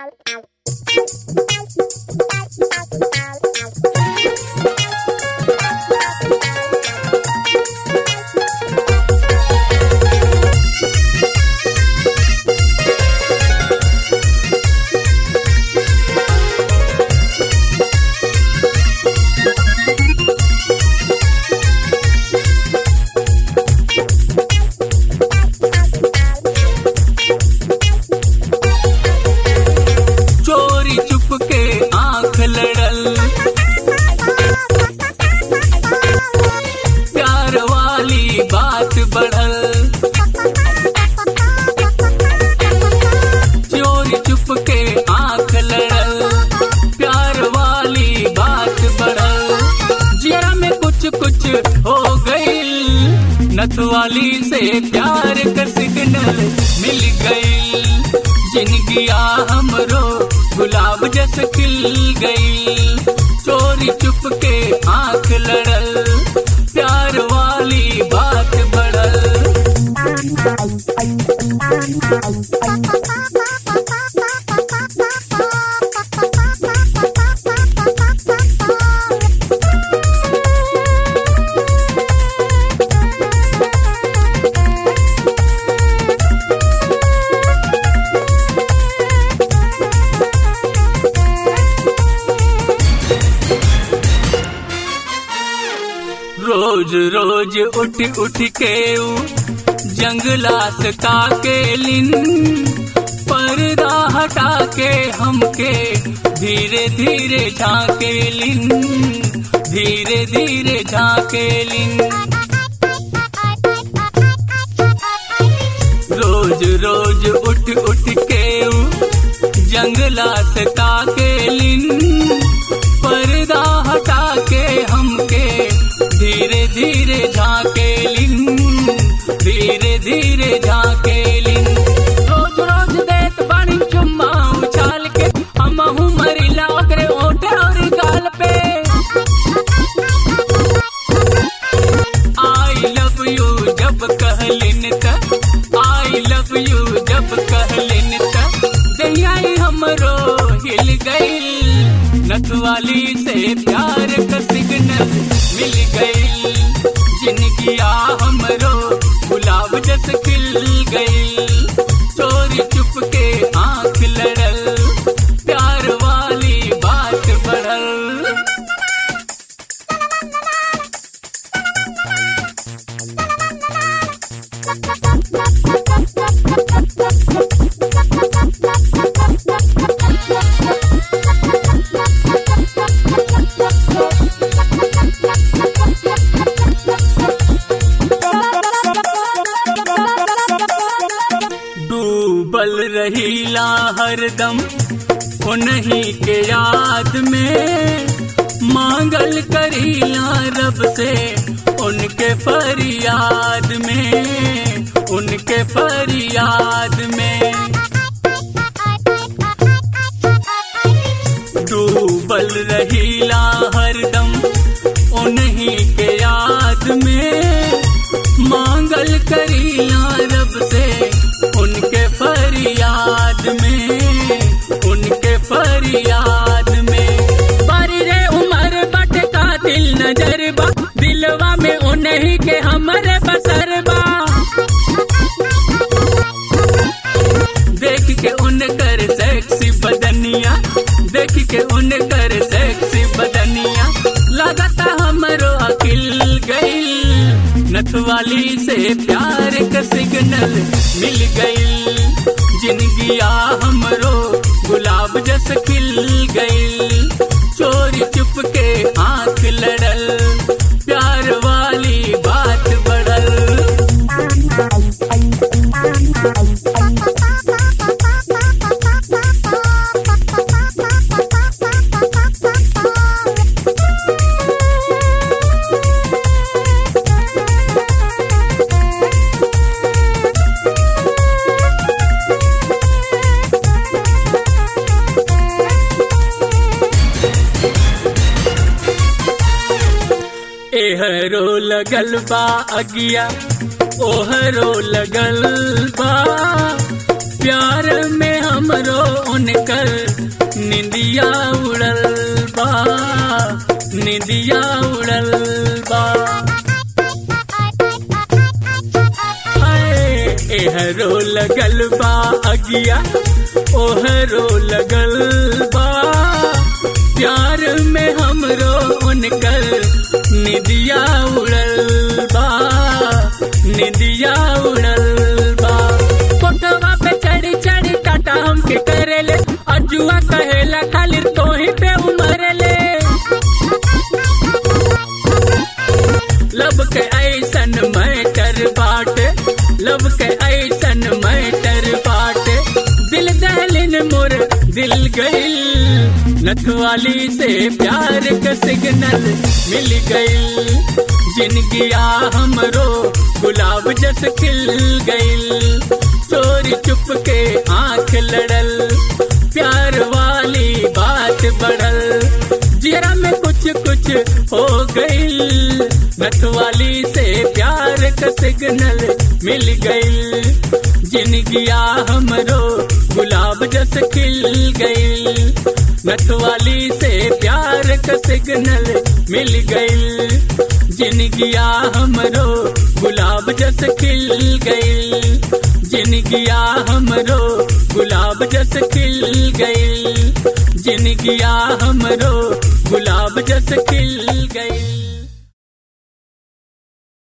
चोरी चुप के आंख लड़ल प्यार वाली बात बढ़ल चोरी चुप के आंख लड़ल प्यार वाली बात बढ़ल जिया में कुछ कुछ हो गईल नथवाली से प्यार का सिग्नल मिल गईल जिनगिया हमरो गुलाब जस खिल गई चोरी चुप के आंख लड़ल प्यार वाली बात बढ़ल रोज रोज उठ उठ के ऊ जंगला से ताके लिन पर्दा हटा के हमके धीरे धीरे झाके लिन धीरे धीरे झाके लिन रोज रोज उठ उठ के ऊ जंगला से ताके लिन पर्दा हटा के हमके धीरे धीरे झाके लिन धीरे धीरे झाके लिन रोज रोज देत बानी चुम्मा उछाल के हम मरिला ओकरे ओठे और गाल पे आई लव यू जब कहलिन त आई लव यू जब कहलिन त दहियाई हमरो हिल गईल नथवाली से प्यार का सिग्नल मिल गईल जिनगिया हमरो गुलाब जस खिल गईल चोरी चुप के आंख लड़ल प्यार वाली बात बढ़ल डूबल रहीला हरदम उन्हीं के याद में मांगल करीला रब से उनके फरियाद में उनके फरियाद में डूबल रहीला हरदम उन्हीं के याद में मांगल करीला रब से उनके फरियाद में उनके फरियाद में बारी रे उमर बट का दिल नजर बा दिलवा में उन्हीं के हमरे बसर बा देख के उनकर सेक्सी बदनिया देख के उनकर सेक्सी बदनिया लगता हमरो अकिल गईल नथवाली से प्यार का सिग्नल मिल गईल जिनगिया हमरो गुलाब जस खिल गईल चोरी चुप के आंख लड़ल प्यार वाली बात बढ़ल एहरो लगल बा अगिया ओहरो लगल बा प्यार में हमरो उनकर निदिया उड़ल बा हाय एहरो लगल बा अगिया ओहरो लगल बा प्यार में हमरो उनकर निदिया उड़ल बा निदिया उड़ल बा कोठवा पे चढ़ी चढ़ी टाटा हमके करेले अजुआ कहेला खाली तोही पे उमरेले लब के ऐसन मैटर बाटे लब के ऐसन मैटर बाटे दिल दहलिन मोर दिल गइल नथवाली से प्यार का सिग्नल मिल गइल जिनगिया हमरो गुलाब जस खिल गइल चोरी चुप के आंख लड़ल प्यार वाली बात बढ़ल जियरा में कुछ कुछ हो गइल नथवाली से प्यार का सिग्नल मिल गइल जिनगिया हमरो गुलाब जस खिल गइल नथवाली से प्यार का सिग्नल मिल गइल जिनगिया हमरो गुलाब जस खिल गइल जिनगिया हमरो गुलाब जस खिल गइल जिनगिया हमरो गुलाब जस खिल गइल